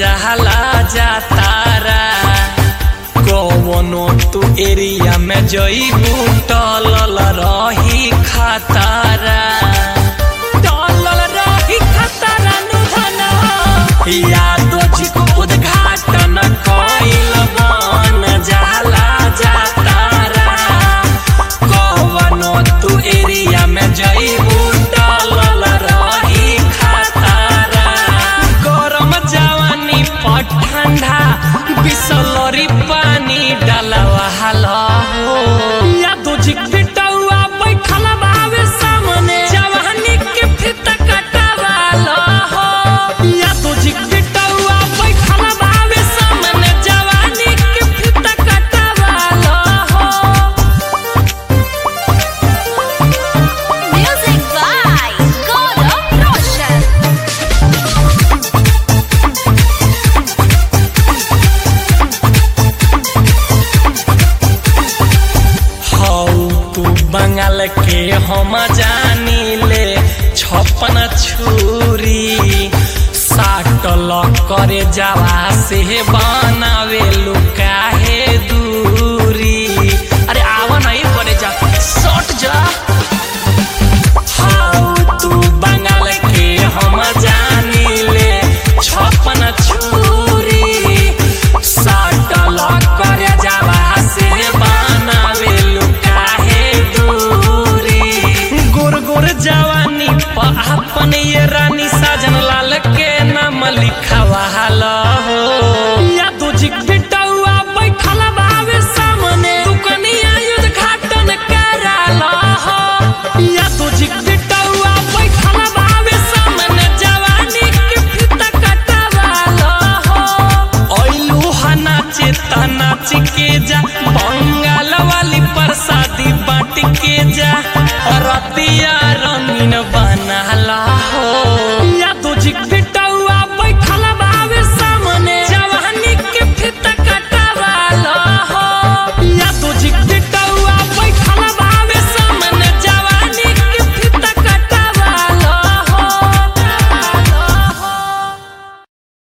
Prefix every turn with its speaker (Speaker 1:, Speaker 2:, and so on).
Speaker 1: जहला जातारा कवनो तू एरिया में जईबू टलल रही खतारा टलल रही खतारा नु धना यादो जी को उद्घाटन कइल बन जहला जातारा कवनो तू एरिया में जईबू टलल रही खतारा गरम जवानी पर ठंडा बिसलरी पानी डालवा हला हो या दो जी पिटौआ बैठल बावे सामने जवानी के फित कटवाला हो या दो जी पिटौआ बैठल बावे सामने जवानी के फित कटवाला हो
Speaker 2: Music by Gaurav Roshan.
Speaker 1: हौ तू बंगाल के हम जानी ले छपन छुरी साटल करे जावा से बनावे लुक